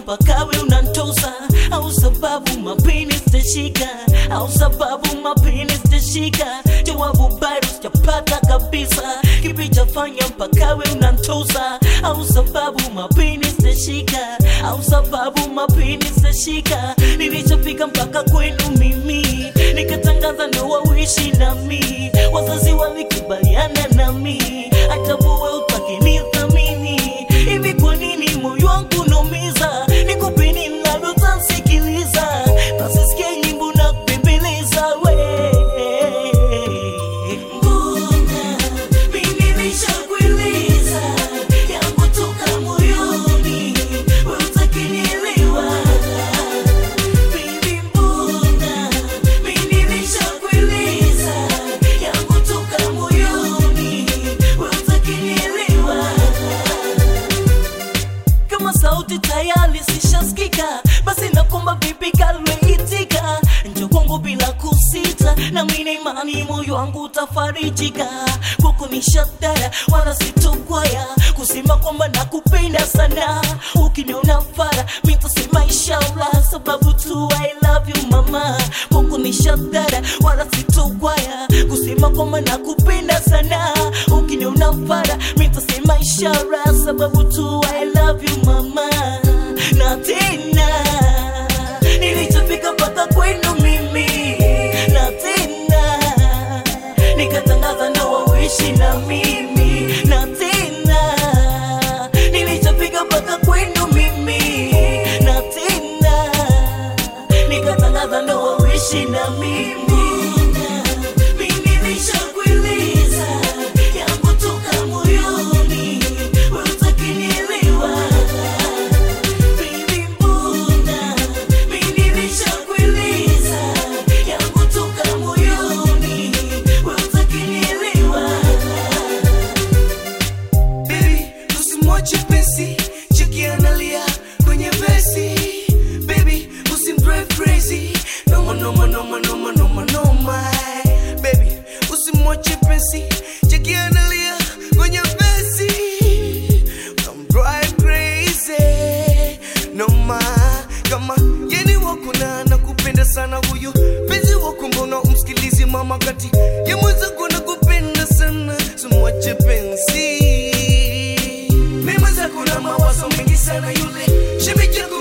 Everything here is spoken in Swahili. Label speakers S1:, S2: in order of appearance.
S1: mpaka we unantosa au sababu mapini sitashika au sababu mapini sitashika jawabu bado sijapata kabisa kipi chafanya mpaka we unantosa au sababu mapini sitashika au sababu mapini sitashika nilichofika mpaka kwenu mimi nikatangaza ndoa uishi nami wazazi walikubaliana nami hata wewe utakinithamini hivi kwa nini moyo wangu unaumiza nikupe nini labda utasikiliza basi sikia nyimbo na kubembeleza we mbona mimi nilishakueleza yangu toka moyoni we utakinielewa Baby, mbona mimi nilishakueleza yangu toka moyoni we utakinielewa kama sauti tayari zishasikika basi nakomba vipi kalweitika njo kwangu bila kusita na mina imani moyo wangu utafarijika kwako ni shadara wala sitokwaya kusema kwamba nakupenda sana ukiniona fara mitasema inshallah sababu tu I love you mama kwako ni shadara wala sitokwaya kusema kwamba nakupenda sana ukiniona fara mitasema ishara sababu tu I love you mama na tena nilichofika mpaka kwenu mimi na tena nikatangaza ndoa uishi na mimi na tena nilichofika mpaka kwenu mimi na tena nikatangaza ndoa uishi na mimi mimi nilishakueleza yangu toka moyoni we utakinielewa Baby, mbona mimi nilishakueleza yangu toka moyoni we utakinielewa
S2: Baby, usimwache pensi, cheki analia kwenye vesi. Baby, usimdrive crazy, noma noma noma noma noma noma. Baby, usimwache pensi, cheki analia kwenye vesi. Utamdrive crazy, noma. Kama yeni wako na anakupenda sana huyu penzi wako, mbona umsikilizi mama kati ya mwenzako nakupenda sana, simwache penzi mema zako na mawazo mengi sana yule shemeji yako